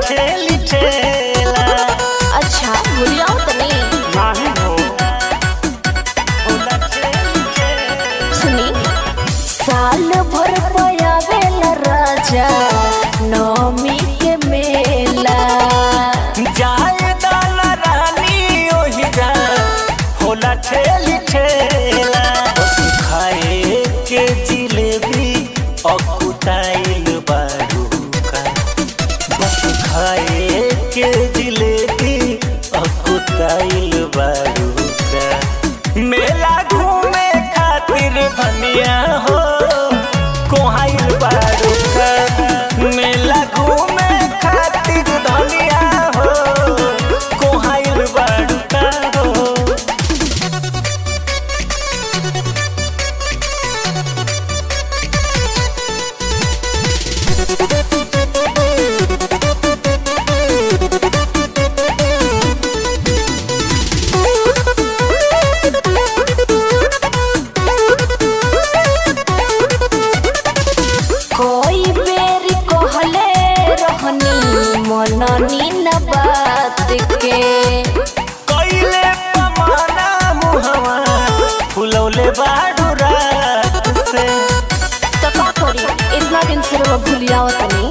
ठेली ठेला अच्छा भूलिया तनी नाही हो होला ठेली ठेला सुनी साल भर पयावेला राजा नवमी के मेला जाए दाना रानी ओही जा होला ठेली ठेला बस खाए के जिलेबी अकुताइल बारू का बस खाए के जिलेबी अकुताइल बारू का मेला घूमे खातिर धनिया हो कोहाइल बारू का मेला घूमे खातिर धनिया हो कोहाइल बारू का हो कोई बेर कहले रहनी मननी न बात के कइले पमाना मुहवा फुलौले बाडू रात से तो का करी इतना दिन से रवा भूलिया तनी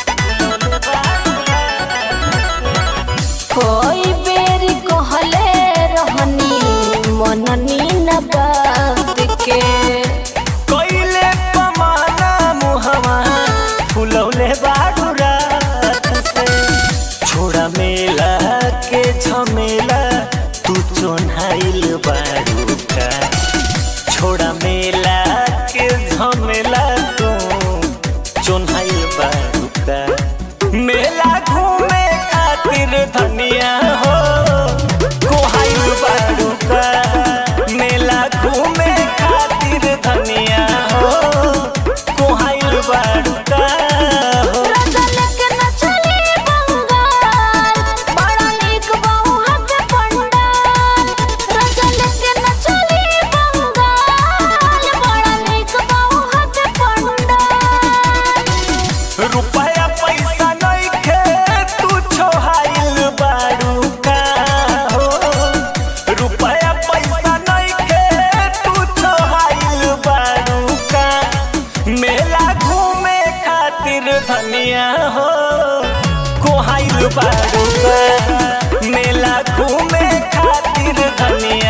कोई बेर कहले रहनी मननी न बात के कइले पमाना मुहवा फुलौले बाडू रात से छोड़ा मेला के झमेला तू चोन्हाइल बाडू का छोड़ा मेला के झमेला तू चोन्हाइल बाडू का मेला घूमे खातिर धनिया हो कोहाइल बाडू का मेला घूमे खातिर धनिया हो कोहाइल बाडू का हो रगल के न चली बंगाल बड़ा नीक बहु के पंडाल रगल के न चली बंगाल बड़ा नीक बहु के पंडाल रुपया पैसा नइखे तू छोहाइल बारू का हो रुपया पैसा नइखे तू छोहाइल बारू का मेला घूमे खातिर धनिया हो कोहाइल बारू का मेला घूमे खातिर धनिया